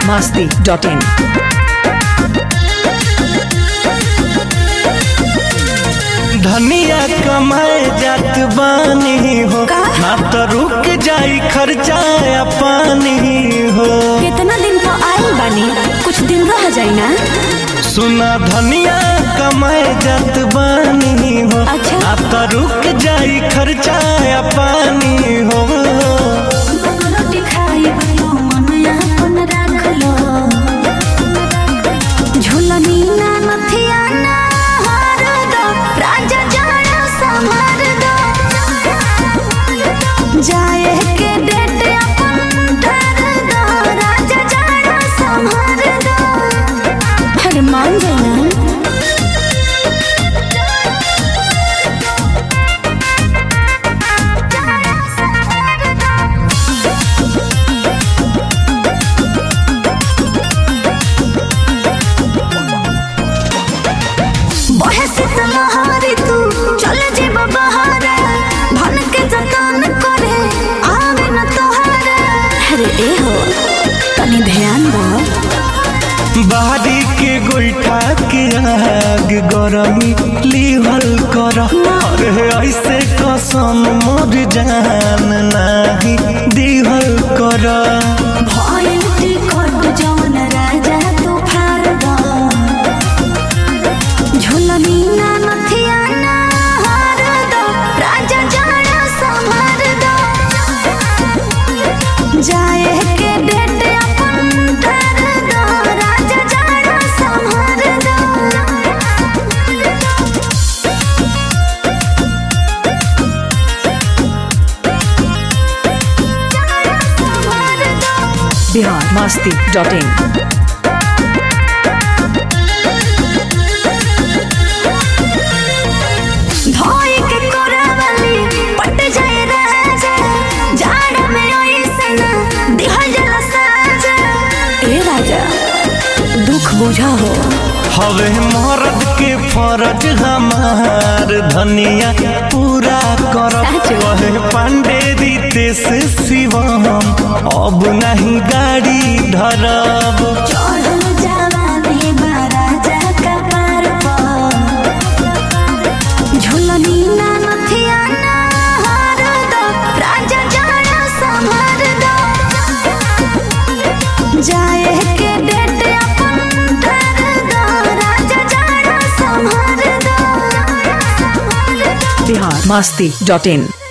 masti.in. धनिया कमाए जात बानी हो ना तो रुक जाई खर्चा या पानी हो कितना दिन पर आइल बानी कुछ दिन रह जाई ना सुना धनिया कमाए जात बानी हो अच्छा। ना तो रुक जाई खर्चा या पानी हो रोटी खाई भयो मन अपन राख लो झुलनी ना नथिया ना हार दो राजा जाना संभार दो जाए के डेट अपन ठहर दो राजा जाना संभार दो अरे मान जाना बहे से तलहारी तू चल जेब बहारे धन के जतन करे आवे न तोहरे अरे ए हो तनी ध्यान दो बाहरी के गोईठा के आग गरमी लिहल कर अरे ऐसे कसम मोर जान नाही दिहल कर भइल टिकट जवन राजा तू फार दो झुलनी ना नथिया ना हार दो राजा जाना संभार दो जाए के डेट अपन ठहर दो राजा जाना संभार दो Bihar masti.in. धोई के कोरावली पट जाए राजा जाड़ में ओइसन दिहल जला साजा ए राजा दुख बुझा हो हवे मर्द के फरज हमार धनिया पूरा कर सच। वहे पांडे दीते से शिवम अब नहीं गाड़ी धरब चढ़ल जवानी बा राजा कपार पर झुलनी ना नथिया ना हार दो राजा जाना संभार दो जाए के डेट अपन ठहर दो राजा जाना संभार दो Bihar masti.in.